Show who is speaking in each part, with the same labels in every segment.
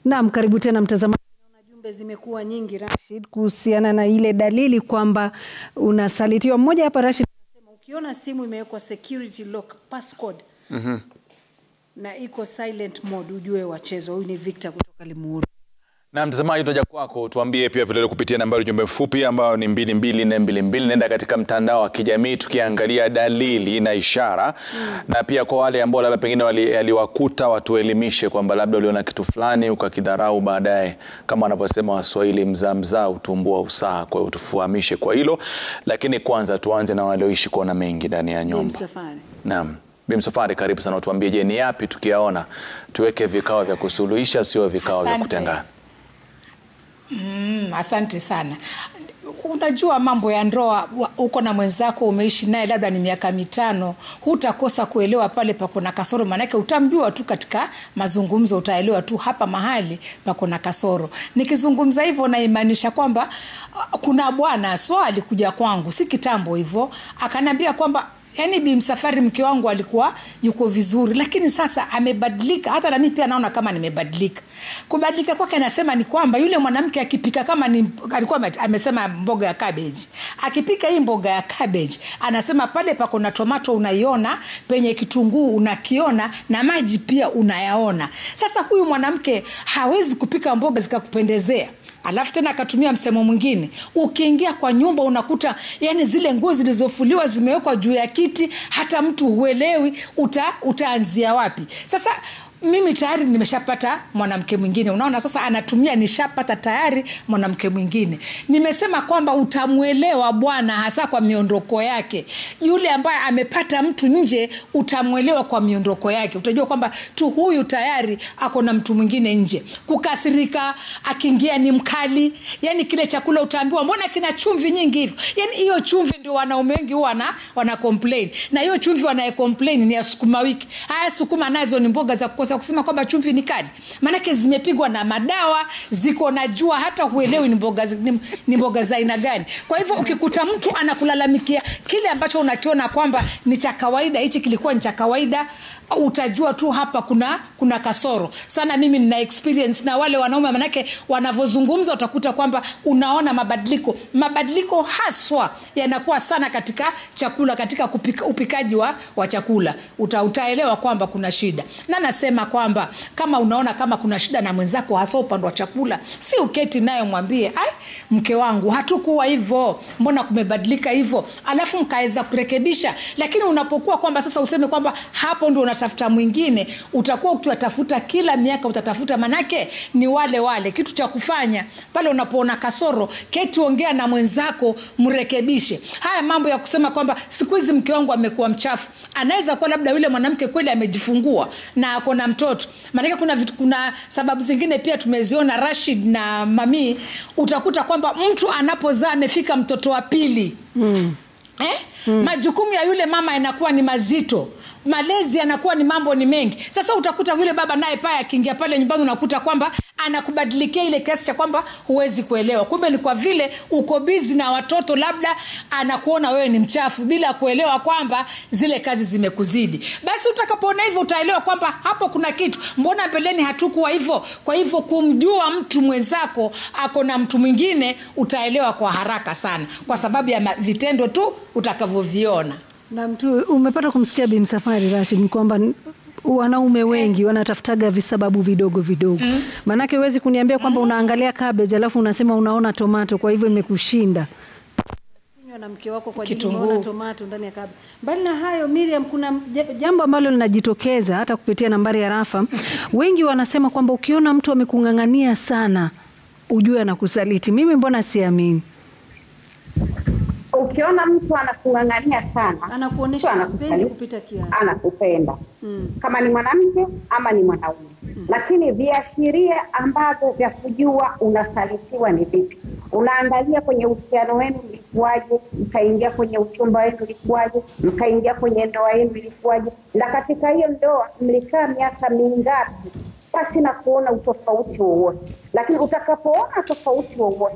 Speaker 1: Naam, karibu tena mtazamaji. Naona jumbe zimekuwa nyingi Rashid, kuhusiana na ile dalili kwamba unasalitiwa. Mmoja hapa Rashid anasema ukiona simu imewekwa security lock passcode na iko silent mode ujue wachezwa. Huyu ni Victor kutoka Limuru.
Speaker 2: Na mtazamaji, tutaja kwako, tuambie pia vilevile kupitia nambari ujumbe mfupi ambayo ni mbili mbili nne mbili mbili. Nenda katika mtandao wa kijamii tukiangalia dalili na ishara na pia kwa wale ambao labda pengine wali- yaliwakuta watuelimishe kwamba labda uliona kitu fulani ukakidharau, baadaye kama wanavyosema Waswahili, mzaa mzaa utumbua usaha. Kwa hiyo tufahamishe kwa hilo, lakini kwanza tuanze na walioishi kuona mengi ndani ya
Speaker 1: Ni
Speaker 2: nyumba.
Speaker 1: msafari.
Speaker 2: Naam. Bi Msafwari, karibu sana, utuambie, je, ni yapi tukiyaona tuweke vikao vya kusuluhisha, sio vikao vya
Speaker 3: Asante.
Speaker 2: kutengana?
Speaker 3: Mm, asante sana. Unajua mambo ya ndoa, wa- uko na mwenzako umeishi naye labda ni miaka mitano, hutakosa kuelewa pale pako na kasoro, maanake utamjua tu katika mazungumzo, utaelewa tu hapa mahali pako na kasoro. Nikizungumza hivyo naimaanisha kwamba ah, kuna bwana so alikuja kwangu si kitambo hivyo, akaniambia kwamba yaani Bi Msafwari mke wangu alikuwa yuko vizuri, lakini sasa amebadilika. Hata nami pia naona kama nimebadilika. Kubadilika kwake anasema ni kwamba yule mwanamke akipika kama ni alikuwa ame- amesema mboga ya cabbage, akipika hii mboga ya cabbage, anasema pale pako na tomato unaiona, penye kitunguu unakiona, na maji pia unayaona. Sasa huyu mwanamke hawezi kupika mboga zikakupendezea alafu tena akatumia msemo mwingine ukiingia kwa nyumba unakuta yani zile nguo zilizofuliwa zimewekwa juu ya kiti hata mtu huelewi uta, utaanzia wapi sasa mimi tayari nimeshapata mwanamke mwingine unaona sasa anatumia nishapata tayari mwanamke mwingine nimesema kwamba utamwelewa bwana hasa kwa miondoko yake yule ambaye amepata mtu nje utamwelewa kwa miondoko yake utajua kwamba tu huyu tayari ako na mtu mwingine nje kukasirika akiingia ni mkali yani kile chakula utaambiwa mbona kina chumvi nyingi hivyo yani hiyo chumvi ndio wanaume wengi huwa wana, wana complain na hiyo chumvi wanaye complain ni ya sukuma wiki haya sukuma nazo ni mboga za kukosa kusema kwamba chumvi ni kali maanake zimepigwa na madawa ziko na jua hata huelewi ni mboga, zi- ni, ni mboga za aina gani kwa hivyo ukikuta mtu anakulalamikia kile ambacho unakiona kwamba ni cha kawaida hichi kilikuwa ni cha kawaida utajua tu hapa kuna kuna kasoro sana mimi nina experience na wale wanaume manake wanavyozungumza utakuta kwamba unaona mabadiliko mabadiliko haswa yanakuwa sana katika chakula katika kupika, upikaji wa, wa chakula Uta, utaelewa kwamba kuna shida na nasema kwamba kama unaona kama kuna shida na mwenzako hasa upande wa chakula si uketi nayo mwambie ai mke wangu hatukuwa hivyo mbona kumebadilika hivyo alafu mkaweza kurekebisha lakini unapokuwa kwamba sasa useme kwamba hapo ndio unatafuta mwingine utakuwa ukiwatafuta kila miaka utatafuta manake ni wale wale kitu cha kufanya pale unapoona kasoro keti ongea na mwenzako mrekebishe haya mambo ya kusema kwamba siku hizi mke wangu amekuwa mchafu anaweza kuwa labda yule mwanamke kweli amejifungua na ako na mtoto maanake kuna, vitu- kuna sababu zingine pia tumeziona rashid na mamii utakuta kwamba mtu anapozaa amefika mtoto wa pili mm. Eh? Mm. majukumu ya yule mama yanakuwa ni mazito malezi yanakuwa ni mambo ni mengi sasa utakuta yule baba naye pale akiingia pale nyumbani unakuta kwamba anakubadilikia ile kiasi cha kwamba huwezi kuelewa kumbe ni kwa vile uko bizi na watoto labda anakuona wewe ni mchafu bila kuelewa kwamba zile kazi zimekuzidi basi utakapoona hivyo utaelewa kwamba hapo kuna kitu mbona mbeleni hatukuwa hivyo kwa hivyo kumjua mtu mwenzako ako na mtu mwingine utaelewa kwa haraka sana kwa sababu ya ma- vitendo tu utakavyoviona
Speaker 1: Na mtu umepata kumsikia Bi Msafwari Rashid, ni kwamba n- wanaume wengi wanatafutaga visababu vidogo vidogo. Maanake huwezi kuniambia kwamba unaangalia cabbage alafu unasema unaona tomato, kwa hivyo imekushinda Sinywa na mke wako kwa ajili
Speaker 3: Kitunguu.
Speaker 1: umeona tomato ndani ya cabbage. Mbali na hayo, Miriam, kuna ja- jambo ambalo linajitokeza hata kupitia nambari ya rafa. Wengi wanasema kwamba ukiona mtu amekung'ang'ania sana, ujue anakusaliti. Mimi mbona siamini?
Speaker 4: ukiona mtu anakung'ang'ania sana
Speaker 1: Anakuonesha
Speaker 4: mtu
Speaker 1: mapenzi
Speaker 4: anakusaliti,
Speaker 1: kupita kiasi.
Speaker 4: anakupenda
Speaker 1: Mm.
Speaker 4: kama ni mwanamke ama ni mwanaume lakini viashiria ambavyo vya kujua unasalitiwa ni vipi unaangalia kwenye uhusiano wenu ilikuwaje mkaingia kwenye uchumba wenu ilikuwaje mkaingia kwenye ndoa yenu ilikuwaje na katika hiyo ndoa mlikaa miaka mingapi pasi na kuona utofauti wowote lakini utakapoona tofauti wowote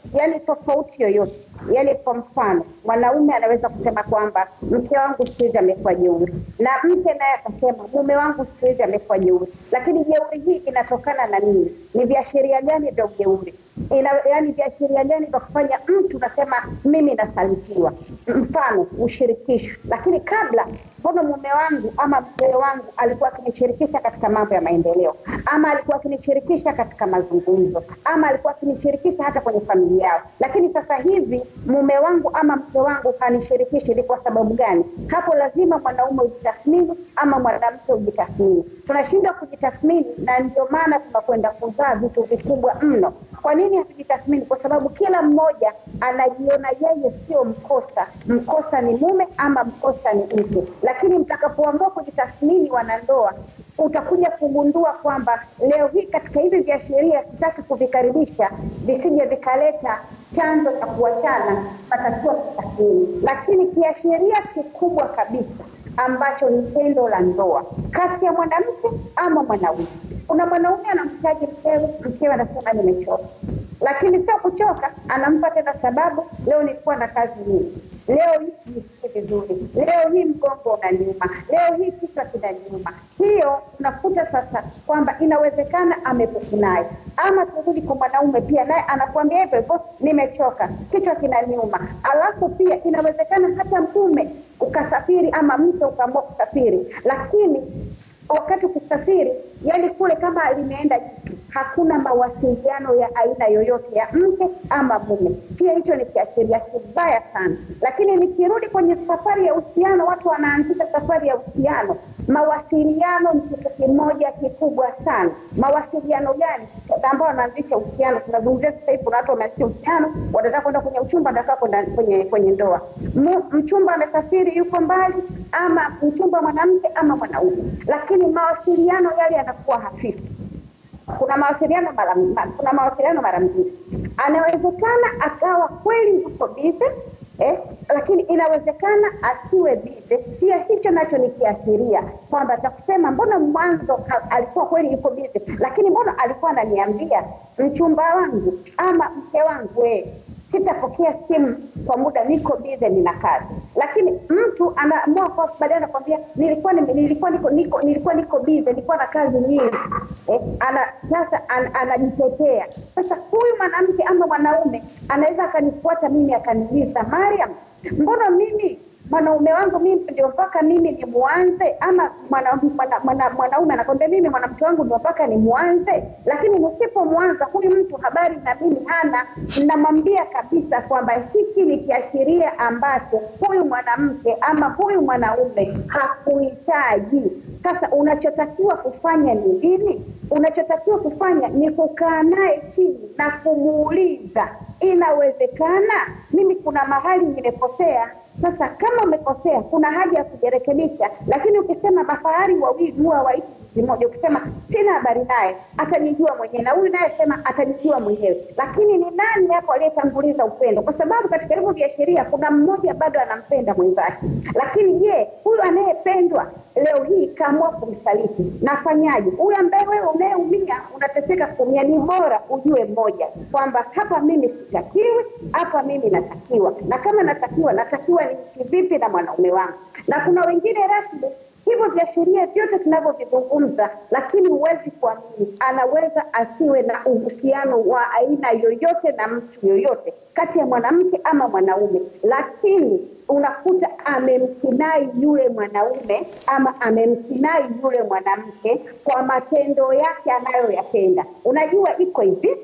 Speaker 4: yani tofauti yoyote. Yani kwa mfano, mwanaume anaweza kusema kwamba mke wangu siku hizi amekuwa jeuri, na mke naye akasema mume wangu siku hizi amekuwa jeuri. Lakini jeuri hii inatokana na nini? Ni viashiria gani vya ujeuri? Ina, yani viashiria gani vya kufanya mtu nasema mimi nasalitiwa? Mfano ushirikisho, lakini kabla mbona mume wangu ama mzee wangu alikuwa akinishirikisha katika mambo ya maendeleo, ama alikuwa akinishirikisha katika mazungumzo, ama alikuwa akinishirikisha hata kwenye familia yao, lakini sasa hivi mume wangu ama mke wangu hanishirikishi. Ni kwa sababu gani? Hapo lazima mwanaume ujitathmini ama mwanamke ujitathmini. Tunashindwa kujitathmini, na ndio maana tunakwenda kuzaa vitu vikubwa mno. Kwa nini hatujitathmini? Kwa sababu kila mmoja anajiona yeye sio mkosa, mkosa ni mume ama mkosa ni mke. Lakini mtakapoamua kujitathmini, wanandoa, utakuja kugundua kwamba leo hii katika hivi viashiria, sitaki kuvikaribisha visije vikaleta chanzo cha kuachana, patakiwa kutathmini. Lakini kiashiria kikubwa kabisa ambacho ni tendo la ndoa kati ya mwanamke ama mwanaume. Kuna mwanaume anamhitaji mkewe, mkewe anasema nimechoka, lakini sio kuchoka, anampa tena sababu, leo nilikuwa na kazi nyingi, leo hii sijisikii vizuri, leo hii mgongo unaniuma, leo hii kichwa kinaniuma. Hiyo unakuta sasa kwamba inawezekana amepuku naye, ama turudi kwa mwanaume pia, naye anakuambia hivyo hivyo, nimechoka, kichwa kinaniuma. Alafu pia inawezekana hata mume ukasafiri ama mke ukaamua kusafiri, lakini wakati ukisafiri, yani kule kama limeenda jitu, hakuna mawasiliano ya aina yoyote ya mke ama mume. Pia hicho ni kiashiria kibaya sana. Lakini nikirudi kwenye safari ya uhusiano, watu wanaanzisha safari ya uhusiano, mawasiliano ni kitu kimoja kikubwa sana. Mawasiliano gani ambao wanaanzisha uhusiano? Tunazungumzia sasa hivi, kuna watu wameanzisha uhusiano, wanataka kwenda kwenye uchumba, wanataka kwenda kwenye kwenye ndoa. Mu- Mchumba amesafiri, yuko mbali, ama mchumba mwanamke ama mwanaume, lakini mawasiliano yale yanakuwa hafifu kuna mawasiliano mara ma- kuna mawasiliano mara mbili. Anawezekana akawa kweli yuko bize eh, lakini inawezekana asiwe bize. Pia hicho nacho ni kiashiria kwamba atakusema mbona mwanzo ka- alikuwa kweli yuko bize, lakini mbona alikuwa ananiambia mchumba wangu ama mke wangu wewe sitapokea simu kwa muda, niko bize, nina kazi. Lakini mtu anaamua kwa baadaye anakwambia nilikuwa nime- nilikuwa niko niko nilikuwa niko bize, nilikuwa na kazi nyingi eh, ana sasa an, anajitetea. Sasa huyu mwanamke ama mwanaume anaweza akanifuata mimi akaniuliza, Mariam, mbona mimi mwanaume wangu mimi ndio mpaka mimi ni mwanze ama mwanaume mwana, mwana, mwanaume anakwambia mimi mwanamke wangu ndio mpaka ni mwanze, lakini nisipomwanza huyu mtu habari na mimi hana, namwambia kabisa kwamba hiki ni kiashiria ambacho huyu mwanamke ama huyu mwanaume hakuhitaji. Sasa unachotakiwa kufanya ni nini? Unachotakiwa kufanya ni kukaa naye chini na kumuuliza, inawezekana mimi kuna mahali nimekosea sasa kama umekosea, kuna haja ya kujirekebisha. Lakini ukisema mafahari wawili huwa waishi kitu kimoja, ukisema sina habari naye, atanijua mwenyewe, na huyu naye sema atanijua mwenyewe. Lakini ni nani hapo aliyetanguliza upendo? Kwa sababu katika hivyo viashiria kuna mmoja bado anampenda mwenzake, lakini je, huyu anayependwa leo hii kaamua kumsaliti, nafanyaje? Huyu ambaye wewe unayeumia unateseka kuumia, ni bora ujue mmoja kwamba hapa mimi sitakiwi, hapa mimi natakiwa, na kama natakiwa, natakiwa niishi vipi na mwanaume wangu. Na kuna wengine rasmi hivyo viashiria vyote tunavyovizungumza, lakini huwezi kuamini, anaweza asiwe na uhusiano wa aina yoyote na mtu yoyote kati ya mwanamke ama mwanaume, lakini unakuta amemkinai yule mwanaume ama amemkinai yule mwanamke kwa matendo yake anayoyatenda. Unajua, iko hivi,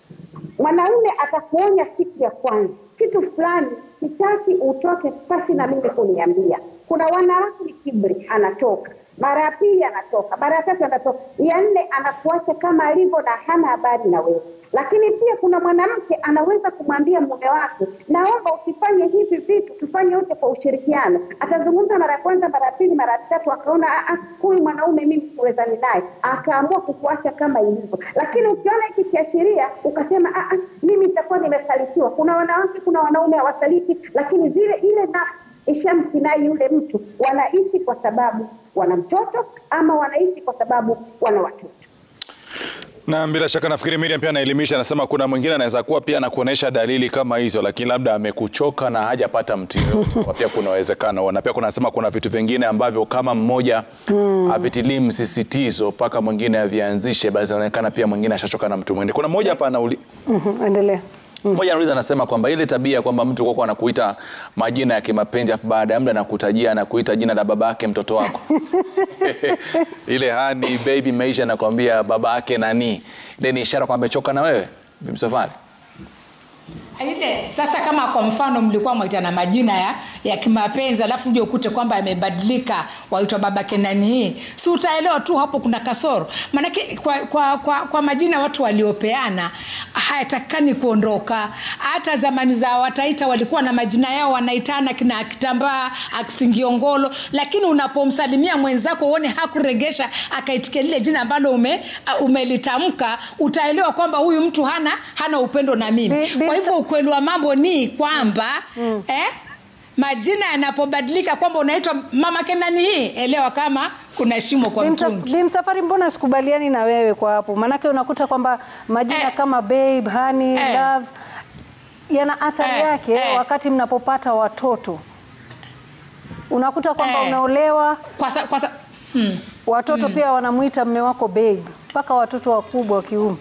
Speaker 4: mwanaume atakuonya siku ya kwanza kitu fulani, sitaki utoke pasi na mimi kuniambia. Kuna wanawake ni kibri, anatoka mara ya pili anatoka, mara ya tatu anatoka, ya nne anakuacha kama alivyo na hana habari na wewe. Lakini pia kuna mwanamke anaweza kumwambia mume wake, naomba usifanye hivi vitu, tufanye wote kwa ushirikiano. Atazungumza mara ya kwanza, mara ya pili, mara ya tatu, akaona "Ah, ah, huyu mwanaume mimi siwezani naye, akaamua kukuacha kama ilivyo. Lakini ukiona hiki kiashiria ukasema, "Ah, ah, mimi nitakuwa nimesalitiwa. Kuna wanawake, kuna wanaume hawasaliti, lakini zile ile nafsi ishamkinai yule mtu, wanaishi kwa sababu wana mtoto ama wanaishi kwa sababu wana watoto.
Speaker 2: Na bila shaka nafikiri Miriam pia anaelimisha, anasema kuna mwingine anaweza kuwa pia anakuonyesha dalili kama hizo, lakini labda amekuchoka na hajapata mtu yoyote. Kwa pia kuna uwezekano, na pia kuna nasema kuna vitu vingine ambavyo kama mmoja havitilii msisitizo mpaka mwingine avianzishe, basi inaonekana pia mwingine ashachoka na mtu mwingine. Kuna mmoja hapa anauli
Speaker 1: Mhm, Endelea.
Speaker 2: mmoja anauliza anasema kwamba ile tabia kwamba mtu kwako anakuita majina ya kimapenzi afu baada ya muda anakutajia anakuita jina la babake mtoto wako ile hani baby maisha anakwambia babake nani, ile ni ishara kwamba amechoka na wewe Bi Msafwari.
Speaker 3: ile sasa kama kwa mfano mlikuwa mwaitana majina ya, ya kimapenzi alafu uje ukute kwamba yamebadilika waitwa babake nani hii si utaelewa tu hapo kuna kasoro maanake kwa, kwa, kwa, kwa majina watu waliopeana hayatakikani kuondoka hata zamani za wataita walikuwa na majina yao wanaitana kina kitambaa akisingiongolo lakini unapomsalimia mwenzako uone hakuregesha akaitikia lile jina ambalo ume, umelitamka utaelewa kwamba huyu mtu hana hana upendo na mimi
Speaker 1: Bi- bi-
Speaker 3: kwa hivyo ukweli wa mambo ni kwamba mm. eh, majina yanapobadilika kwamba unaitwa mama kenani hii elewa kama kuna shimo kwa
Speaker 1: Bimsa-
Speaker 3: mtungi
Speaker 1: Bimsafari, mbona sikubaliani na wewe kwa hapo? Maanake unakuta kwamba majina
Speaker 3: Eh.
Speaker 1: kama babe, honey,
Speaker 3: Eh.
Speaker 1: love yana athari
Speaker 3: Eh,
Speaker 1: yake
Speaker 3: eh.
Speaker 1: wakati mnapopata watoto. Unakuta kwamba
Speaker 3: Eh.
Speaker 1: unaolewa
Speaker 3: kwa sa, kwa sa, hmm.
Speaker 1: watoto pia wanamwita mme wako babe, mpaka watoto wakubwa wa kiume.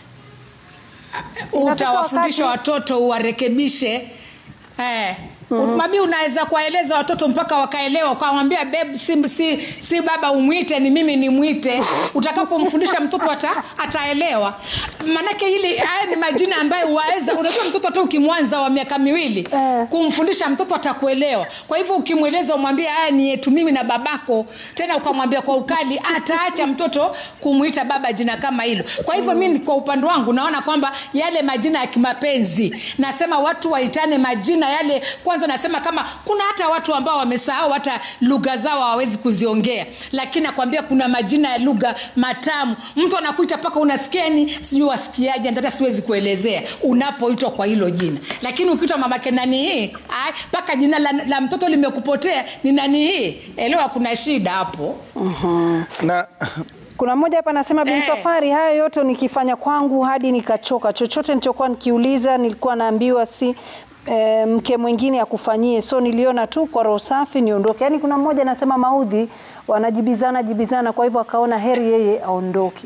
Speaker 1: Inafika
Speaker 3: utawafundisha
Speaker 1: wakati-
Speaker 3: watoto uwarekebishe eh. Mm-hmm. Mabi unaweza kuwaeleza watoto mpaka wakaelewa, ukamwambia babe, si, si, si baba umwite, ni mimi nimwite. Utakapomfundisha mtoto ata, ataelewa. Maanake hili haya ni majina ambayo waweza, unajua mtoto hata ukimwanza wa miaka miwili
Speaker 1: Eh.
Speaker 3: kumfundisha mtoto atakuelewa. Kwa hivyo ukimweleza, umwambia haya ni yetu mimi na babako, tena ukamwambia kwa ukali, ataacha mtoto kumwita baba jina kama hilo. Kwa hivyo mimi kwa upande wangu naona kwamba yale majina ya kimapenzi, nasema watu waitane majina yale. Kwanza nasema kama kuna hata watu ambao wamesahau hata lugha zao hawawezi kuziongea, lakini nakwambia kuna majina ya lugha matamu. Mtu anakuita mpaka unasikieni, sijui wasikiaje, hata siwezi kuelezea unapoitwa kwa hilo jina. Lakini ukiitwa mamake nani hii, ai, mpaka jina la, la mtoto limekupotea ni nani hii, elewa kuna shida hapo.
Speaker 2: Na
Speaker 1: Kuna mmoja hapa anasema Bi
Speaker 3: Eh.
Speaker 1: Msafwari, haya yote nikifanya kwangu hadi nikachoka. Chochote nilichokuwa nikiuliza nilikuwa naambiwa si e, mke mwingine akufanyie, so niliona tu kwa roho safi niondoke. Yaani kuna mmoja anasema maudhi wanajibizana jibizana, kwa hivyo akaona heri yeye aondoke.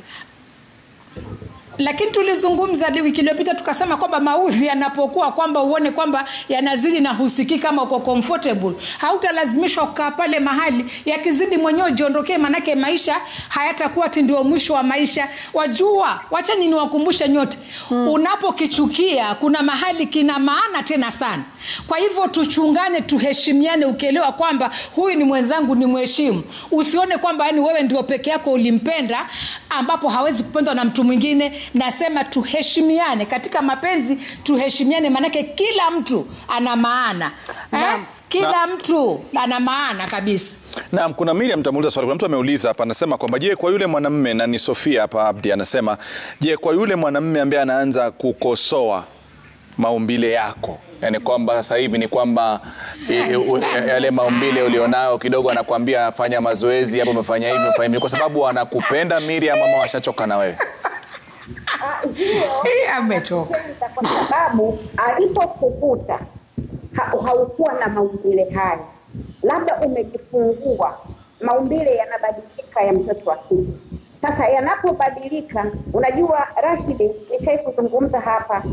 Speaker 3: lakini tulizungumza hadi wiki iliyopita tukasema kwamba maudhi yanapokuwa kwamba uone kwamba yanazidi na husikii kama uko comfortable hautalazimishwa kukaa pale mahali yakizidi mwenyewe ujiondokee manake maisha hayatakuwa ti ndio mwisho wa maisha wajua wachani niwakumbushe nyote hmm. unapokichukia kuna mahali kina maana tena sana kwa hivyo tuchungane tuheshimiane ukielewa kwamba huyu ni mwenzangu ni mheshimu usione kwamba yani wewe ndio peke yako ulimpenda ambapo hawezi kupendwa na mtu mwingine nasema tuheshimiane katika mapenzi tuheshimiane maanake kila mtu ana maana eh?
Speaker 1: Naam.
Speaker 3: kila mtu ana maana kabisa
Speaker 2: Naam, kuna Miriam tamuuliza swali. Kuna mtu ameuliza hapa, anasema kwamba je, kwa yule mwanamme na ni Sofia hapa Abdi anasema, je, kwa yule mwanamme ambaye anaanza kukosoa maumbile yako, yani kwamba sasa hivi ni kwamba i- u- yale maumbile ulionayo kidogo, anakuambia fanya mazoezi hapo, umefanya hivi, umefanya hivi, kwa sababu anakupenda Miriam, ama washachoka na wewe?
Speaker 4: Ah, hiyo
Speaker 3: Hii amechoka
Speaker 4: Kwanza kwa sababu alipokukuta ha, haukuwa na maumbile haya, labda umejifungua, maumbile yanabadilika ya mtoto wa kike. Sasa yanapobadilika, unajua Rashidi, nishai kuzungumza hapa,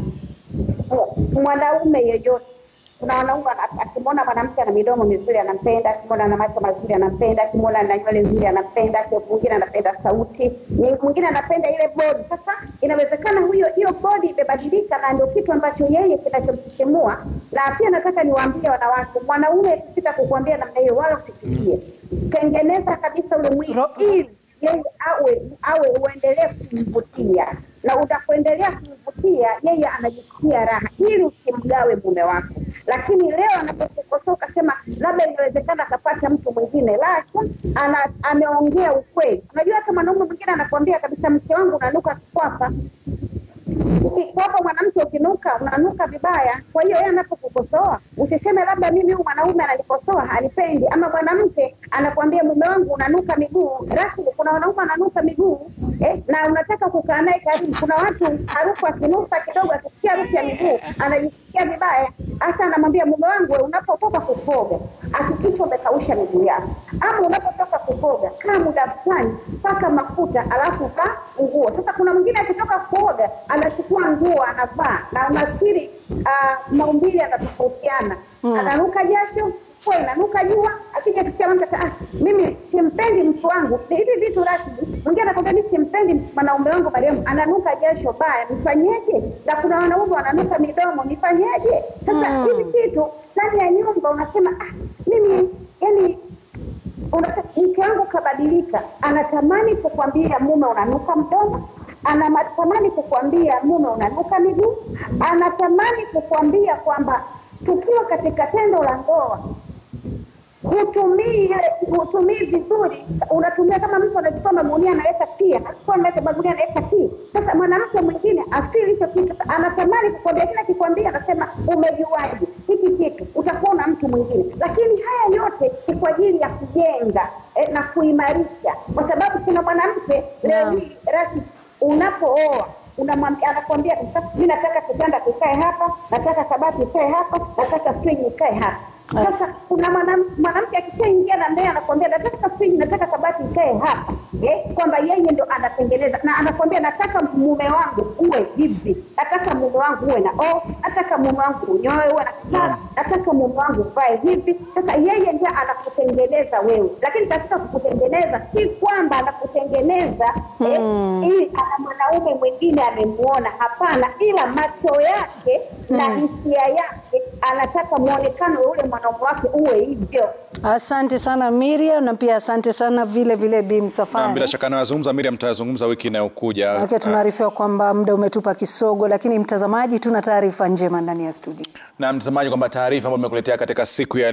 Speaker 4: mwanaume yeyote kuna wanaume ana- akimwona mwanamke ana midomo mizuri anampenda, akimwona ana macho mazuri anampenda, akimwona ana nywele nzuri anampenda, aki- mwingine anapenda sauti, ni- mwingine anapenda ile bodi. Sasa inawezekana huyo hiyo bodi imebadilika, na ndio kitu ambacho yeye kinachomsisimua. Na pia nataka niwaambie wanawake, mwanaume sita kukuambia namna hiyo, wala usifikie. Tengeneza kabisa ule mwili
Speaker 1: Ro-
Speaker 4: ili yeye awe awe uendelee kumvutia na utakuendelea kumvutia yeye anajisikia raha ili usimgawe mume wako lakini leo anapokukosoa ukasema labda inawezekana akapata mtu mwingine la tu ana, ameongea ukweli unajua hata mwanaume mwingine anakuambia kabisa mke wangu unanuka kikwapa kwapa mwanamke ukinuka unanuka vibaya kwa hiyo yeye anapokukosoa usiseme labda mimi huyu mwanaume ananikosoa hanipendi ama mwanamke anakwambia mume wangu unanuka miguu. Rashid, kuna wanaume wananuka miguu eh, na unataka kukaa naye karibu. Kuna watu harufu akinusa kidogo, akisikia harufu ya miguu anajisikia vibaya. Hasa anamwambia mume wangu, we, unapotoka kukoga hakikisha umekausha miguu yako, ama unapotoka kukoga kaa muda fulani, paka mafuta alafu vaa nguo. Sasa kuna mwingine akitoka kuoga anachukua nguo anavaa, na unafikiri uh, maumbile yanatofautiana ananuka jasho kwa inanuka jua, akija kusikia mtu ah, mimi simpendi mtu wangu. Ni hivi vitu rasmi. Mwingine anakwambia mimi simpendi mwanaume wangu Mariamu, ananuka jasho baya, nifanyeje? Na kuna wanaume wananuka midomo, nifanyeje? Sasa hivi vitu ndani ya nyumba unasema ah, mimi yani unasema mke wangu kabadilika, anatamani kukwambia mume unanuka mdomo, anatamani kukwambia mume unanuka miguu, anatamani kukwambia kwamba tukiwa katika tendo la ndoa hutumii hutumii vizuri, unatumia kama mtu anachukua magunia anaweka tia, anachukua anaweka magunia anaweka tia. Sasa mwanamke mwingine asili hicho kitu, anatamani kukwambia, kila kikwambia anasema umejuaje hiki kitu, utakuwa na mtu mwingine. Lakini haya yote ni kwa ajili ya kujenga eh, na kuimarisha, kwa sababu kuna mwanamke leo hii Rashid, unapooa unamwambia anakwambia mi nataka kitanda kikae hapa, nataka kabati ikae hapa, nataka friji ikae hapa. Sasa kuna mwanam- mwanamke akishaingia na mbele anakwambia nataka friji, nataka kabati ikae hapa eh, kwamba yeye ndo anatengeneza na anakwambia nataka mume wangu uwe hivi, nataka mume wangu uwe na o, nataka mume wangu unyoe uwe na kipara, nataka mume wangu uvae hivi. Sasa yeye ndiye anakutengeneza wewe, lakini katika kukutengeneza si kwamba anakutengeneza eh, ili ana mwanaume mwingine amemuona, hapana, ila macho yake na hisia yake anataka muonekano wa ule mwanaume wake uwe hivyo.
Speaker 1: Asante sana Miriam, na pia asante sana vile vile Bi
Speaker 2: Na bila
Speaker 1: Msafwari.
Speaker 2: shaka anayozungumza Miriam tutayazungumza wiki inayokuja.
Speaker 1: Okay, tunaarifiwa kwamba muda umetupa kisogo, lakini mtazamaji, tuna taarifa njema ndani ya studio.
Speaker 2: Na mtazamaji kwamba taarifa ambayo nimekuletea katika siku ya